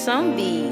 Zombie.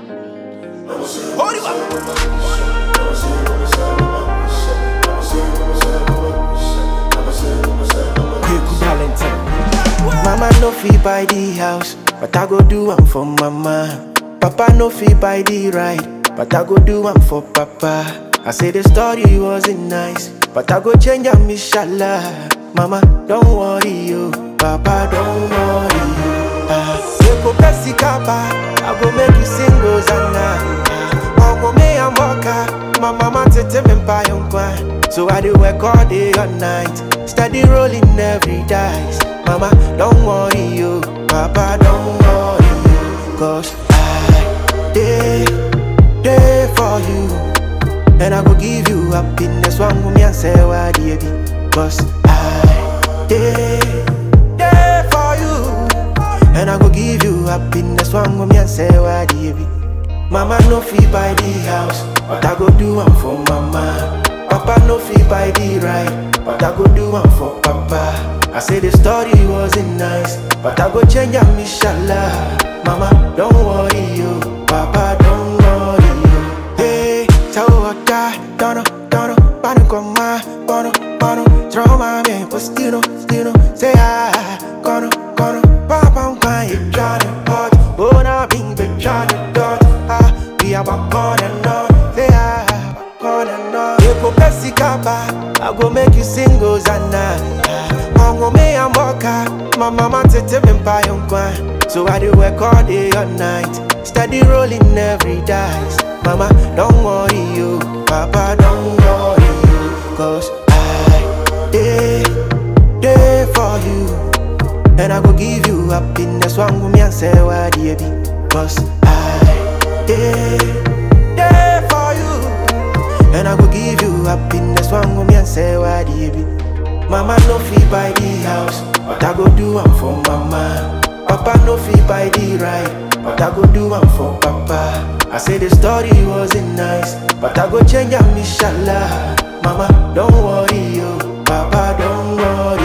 Quick Valentine. Mama no fit buy the house, but I go do am for mama. Papa no fit buy the ride, but I go do am for papa. I say the story wasn't nice, but I go change am inshallah. Mama, don't worry you, Papa, don't worry you. Ah, you go Pepsi Kappa, I go make you sing Rosanna. Omo me and Mocha, my mama tete me buy on So I do work all day all night, steady rolling every dice. Mama, don't worry you, Papa, don't worry you, cause I day day for you, and I go give you happiness. One woman and say why baby, cause I day day for you, and I go give you happiness. One woman and say why baby. Mama no fit buy the house, but I go do am for mama. Papa no fit buy the ride, but I go do am for papa. I say the story wasn't nice, but I go change am inshallah. Mama, don't worry you, Papa, don't worry you. Hey, tell what I don't know, don't know, pano con ma, bono, bono, trauma me, postino, stino, say ah, cono, cono, papa un pa, you Johnny hot, bona bing, be Johnny dot, ah, we are back on and on, say ah, back on and on. You go Pepsi Kappa, I go make you sing Hosanna. Ongo me and Mocha, my mama tete me buy on So I do work all day all night, steady rolling every dice. Mama, don't worry you, Papa, don't worry you, cause I day day for you, and I go give you happiness. One woman and say why baby, cause I day day for you. And I go give you happiness One woman and say why baby Mama no fit buy the house But I go do am for mama Papa no fit buy the ride But I go do am for papa I say the story wasn't nice But I go change am inshallah Mama don't worry you Papa don't worry